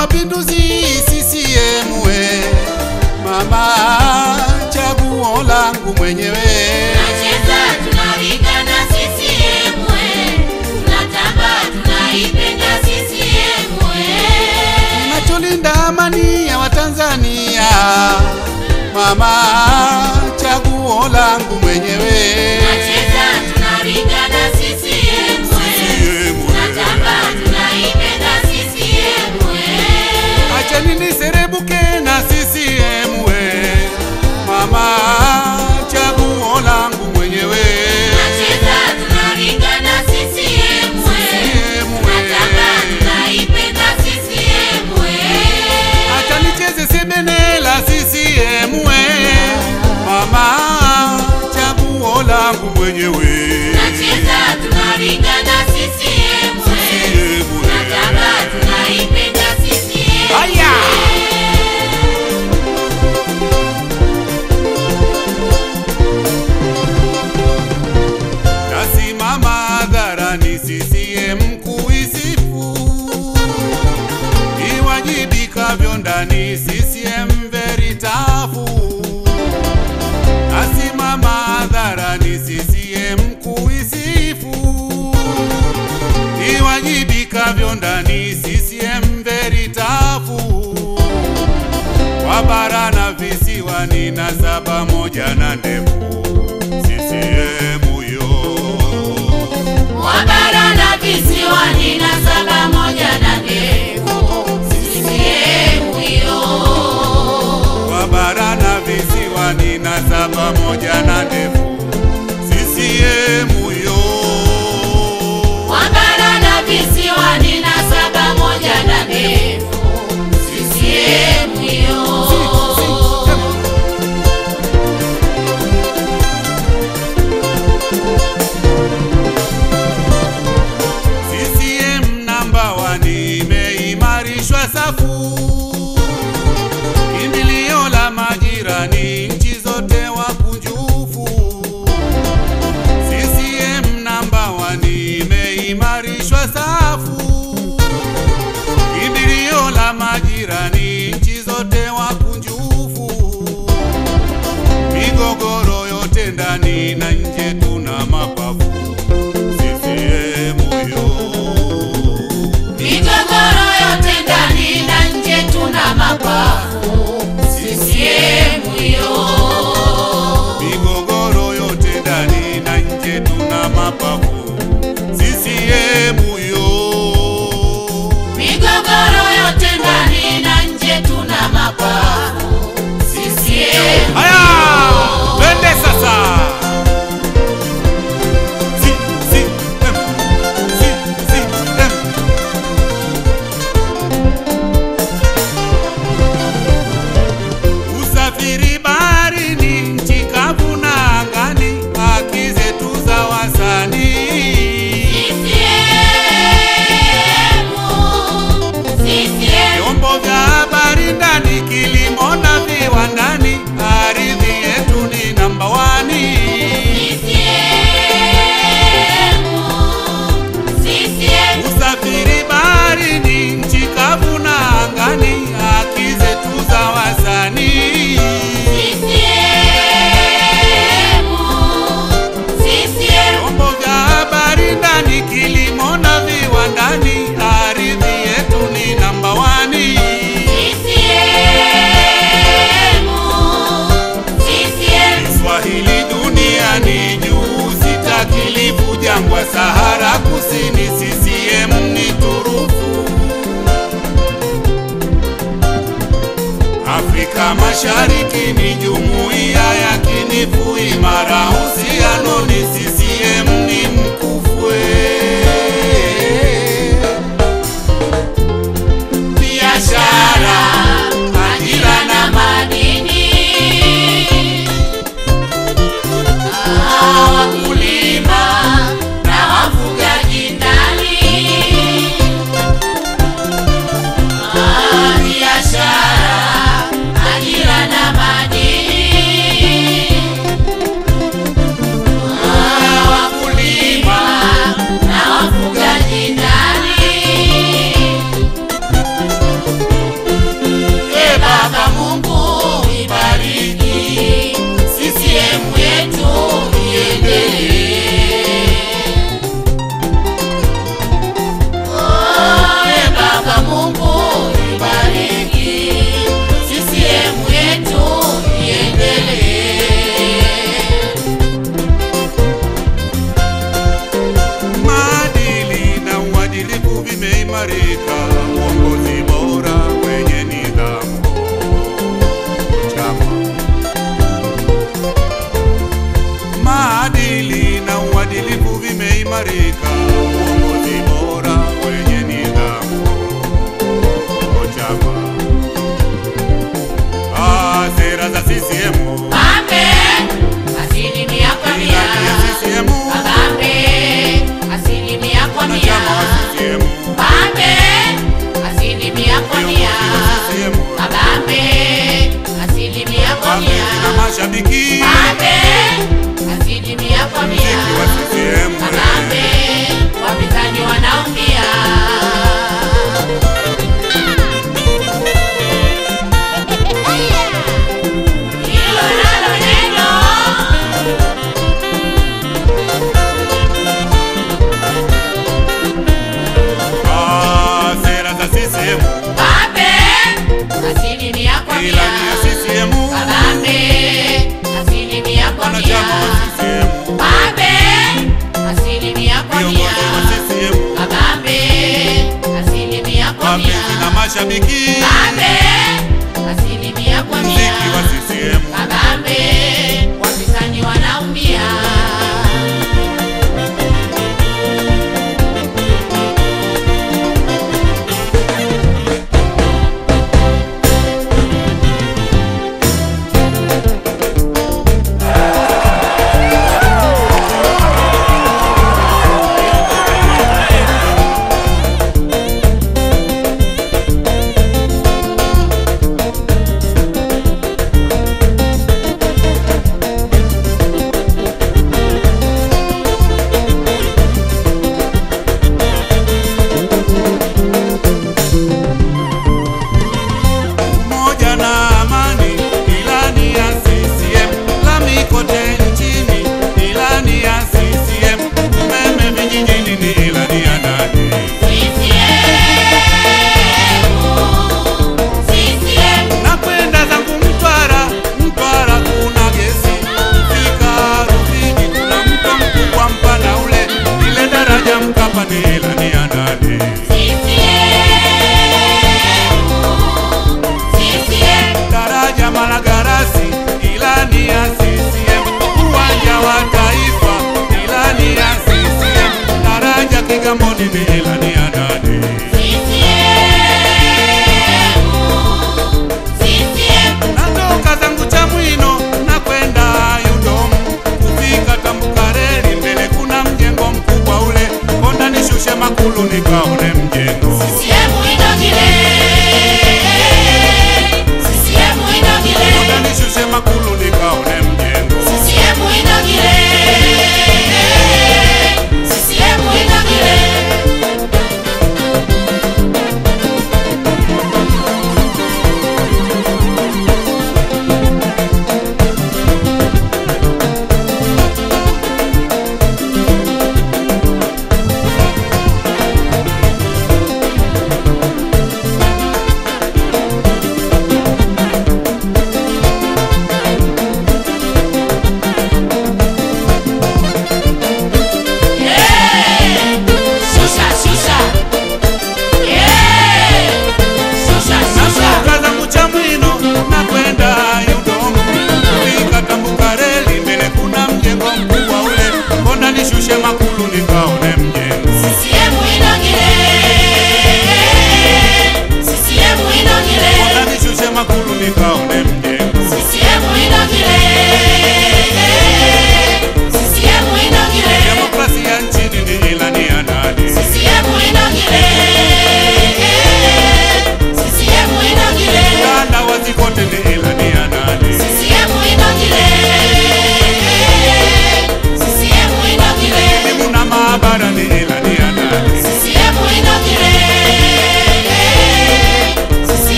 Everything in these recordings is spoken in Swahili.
Mapinduzi CCM we mama, chaguo langu mwenyewe. Tunacheza tunaringa na CCM we, tunatamba tunaipenda CCM we. Nacholinda amani ya Watanzania mama, chaguo langu mwenyewe. Tunacheza tunaringa na CCM we, CCM we. tunatamba tunaipenda CCM we. Acheni niserebuke na CCM we mama, chaguo langu mwenyewe. Tunacheza tunaringa na CCM we, CCM we. tunatamba tunaipenda CCM we. Acha nicheze sebene la CCM we mama, chaguo langu mwenyewe. Tunacheza tunaringa na CCM we, CCM we. tunatamba tunaipenda CCM Aya! Nasimama hadharani CCM kuisifu, iwajibikavyo ndani CCM veritafu. Nasimama hadharani CCM kuisifu, iwajibikavyo ndani CCM veritafu kwa bara na visiwani na saba moja na ndefu CCM yo Wabara na visiwani na saba moja na ndefu CCM hiyo. kwa bara na visiwani na saba moja na ndefu CCM yo Wabara na visiwani na saba moja na ndefu CCM hiyo. CCM namba wani imeimarishwa safu, kimbilio la majirani nchi zote wakunjufu. CCM namba wani imeimarishwa safu, kimbilio la majirani nchi zote wakunjufu. Migogoro yote ndani na nje tuna mapafu CCM yo Migogoro yote ndani na nje tuna mapafu CCM hiyo. migogoro yote ndani na nje tuna mapafu CCM yo vimeimarika, uongozi bora wenye nidhamu. Chama maadili na uadilifu vimeimarika, uongozi bora wenye nidhamu. Chama ah, sera za CCM Pambe, asilimia kwa mia. ilani ya CCM Pambe, asilimia kwa mia. wanachama wa CCM Pambe, asilimia kwa mia. viongozi wa CCM Pambe, asilimia kwa mia. wapenzi na mashabiki Pambe, asilimia kwa mia. muziki wa CCM Pambe, wapinzani wanaumia. Hilo nalo neno ah, sera za CCM Pambe, asilimia kwa mia. ilani ya CCM Pambe, asilimia kwa mia. wanachama wa CCM Pambe, asilimia kwa mia. viongozi wa CCM Pambe, asilimia kwa mia. wapenzi na mashabiki Pambe, asilimia kwa mia. muziki wa CCM Pambe, wapinzani wanaumia. umoja na amani, ilani ya CCM, lami kote nchini, ilani ya CCM, umeme vijijini ni ilani ya nani? Nakwenda zangu Mtwara, Mtwara kuna gesi, fika Rufiji kuna mto mkubwa mpana ule, ile daraja Mkapa ni ilani ya nani? daraja Malagarasi, ilani ya CCM, uwanja wa Taifa, ilani ya CCM, daraja Kigamboni ni ilani ya nani? Natoka zangu Chamwino na kwenda Yudom, kufika Tambukareli, mbele kuna mjengo mkubwa ule, konda nishushe Makulu nikaone mjengo konda nishushe Makulu nikaone mjengo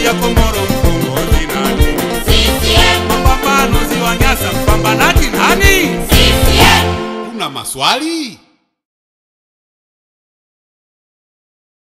ya Komoro mkombozi nani? CCM, Mapambano ziwa Nyasa mpambanaji nani? CCM. Una maswali?